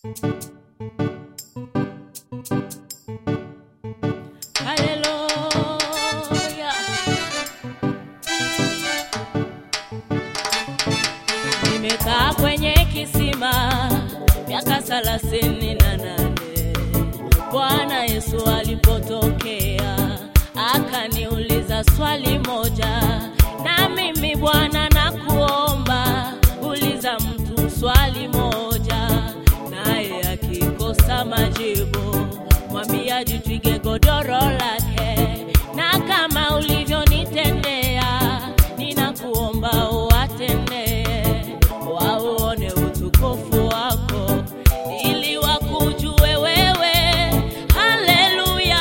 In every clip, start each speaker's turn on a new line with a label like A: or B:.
A: Haleluya. Nimekaa kwenye kisima miaka thelathini na nane. Bwana Yesu alipotokea akaniuliza swali moja, na mimi Bwana nakuomba, uliza mtu swali moja, naye akikosa majibu mwambia jitwige godoro lake, na kama ulivyonitendea ninakuomba uwatendee, wauone utukufu wako ili wakujue wewe. Haleluya.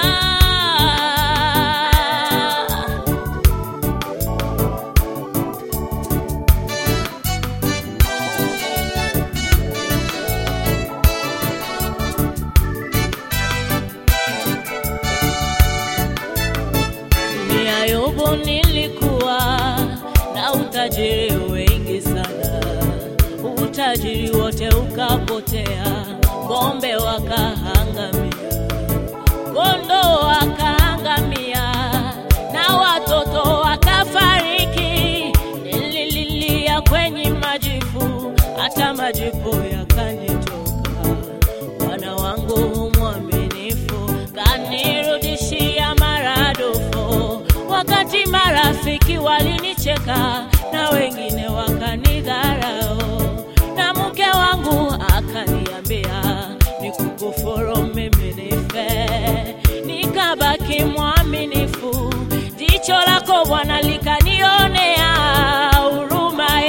A: Ni Ayubu nilikuwa na utajiri wengi sana, utajiri wote ukapotea, ng'ombe wakaangamia, kondoo wakaangamia, na watoto wakafariki. Nilililia kwenye majivu, hata majivu yakanitoka. Bwana wangu mwaminifu kanirudishia maradufu, wakati marafiki walinicheka na wengine wakanidharau, na mke wangu akaniambia nikukufuru mimi nife, nikabaki mwaminifu. Jicho lako Bwana likanionea huruma,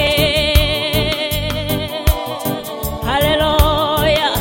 A: eh. Haleluya.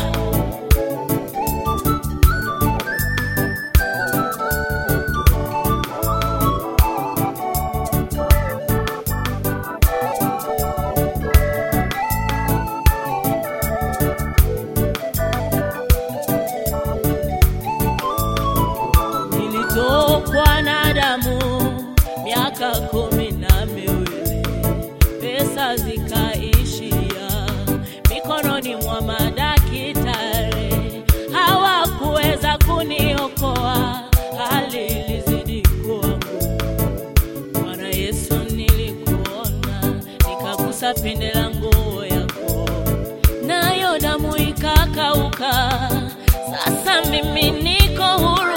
A: Nilitokwa na damu miaka kumi na miwili, pesa zikaishia mikononi mwa madaktari, hawakuweza kuniokoa, hali ilizidi kuwa ngumu. Bwana Yesu, nilikuona nikagusa pinde la nguo yako, nayo damu ikakauka. Sasa mimi niko huru